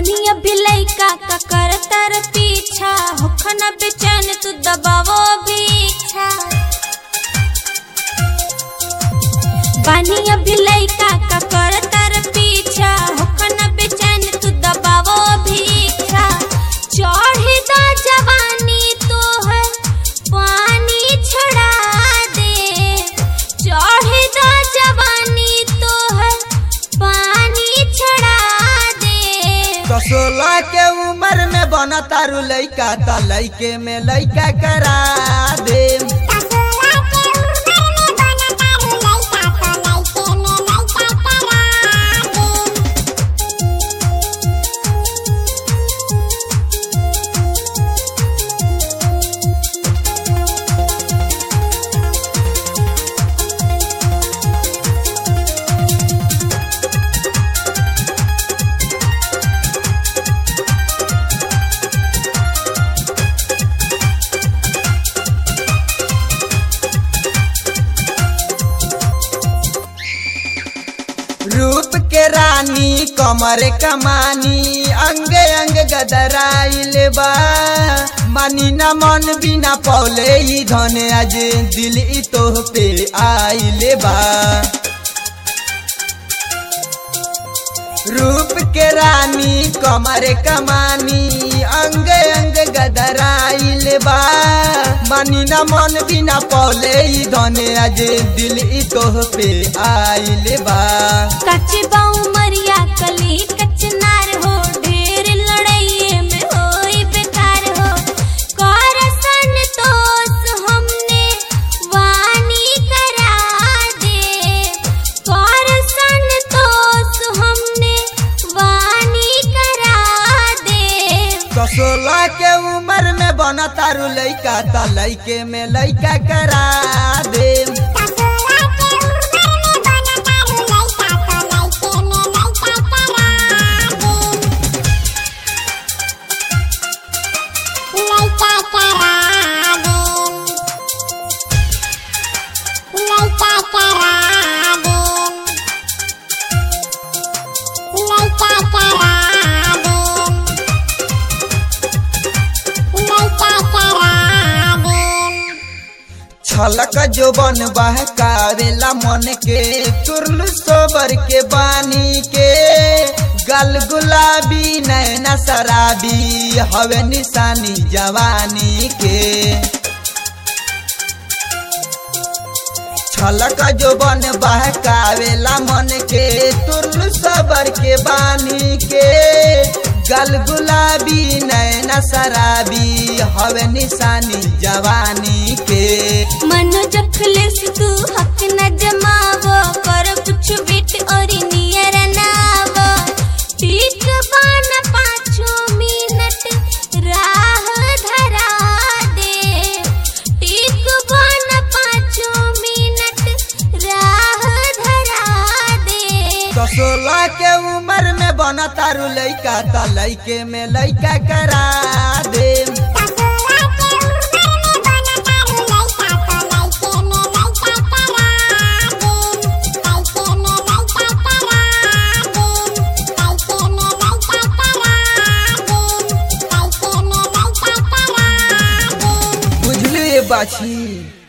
बानी अभी लइका का कर तर पीछा होखन बेचैन तू दबावो भी इच्छा बानी अभी लइका का कर तर पीछा होखन बेचैन तू दबावो भी इच्छा चढ़ी दा जवानी तोहर पानी छड़ा दे चढ़ी दा जवानी तोहर पानी छड़ा दे तो सोलह के उम्र में बना तारू लइका त लइके में लइका करा दे रूप के रानी कमर कमानी अंग अंग गदराइल बा मानी न मन बिना पौले ई धन आज दिल ई तोह पे आइल बा रूप के रानी कमर कमानी अंग अंग गदराइल बा मानी न मन बिना पौले ई धन आज दिल ई तोह पे आइल बा कच्चे बाऊ मरिया कली कचनार हो ढेर लड़ाइए में होई बेकार हो कर संतोष हमने वानी करा दे कर संतोष हमने वानी करा दे तो सोलह के उम्र में बना तारू लइका त लइके में लइका करा दे छलक जो बन बहकावेला मन के तुरलु सोबर के बानी के गल गुलाबी नैना शराबी हवे निशानी जवानी के छलक जो बन बहकावेला मन के तुरलु सबर के बानी के गल गुलाबी नैना शराबी हवे निशानी जवानी के मन जखले से तू हक न जमावो कर कुछ बिट और नियर नावो ठीक बान पाँचों मिनट राह धरा दे ठीक बान पाँचों मिनट राह धरा दे तो सोलह के उम्र में बना तारू लइका त लइके में लइका करा दे बुझलिए बाछी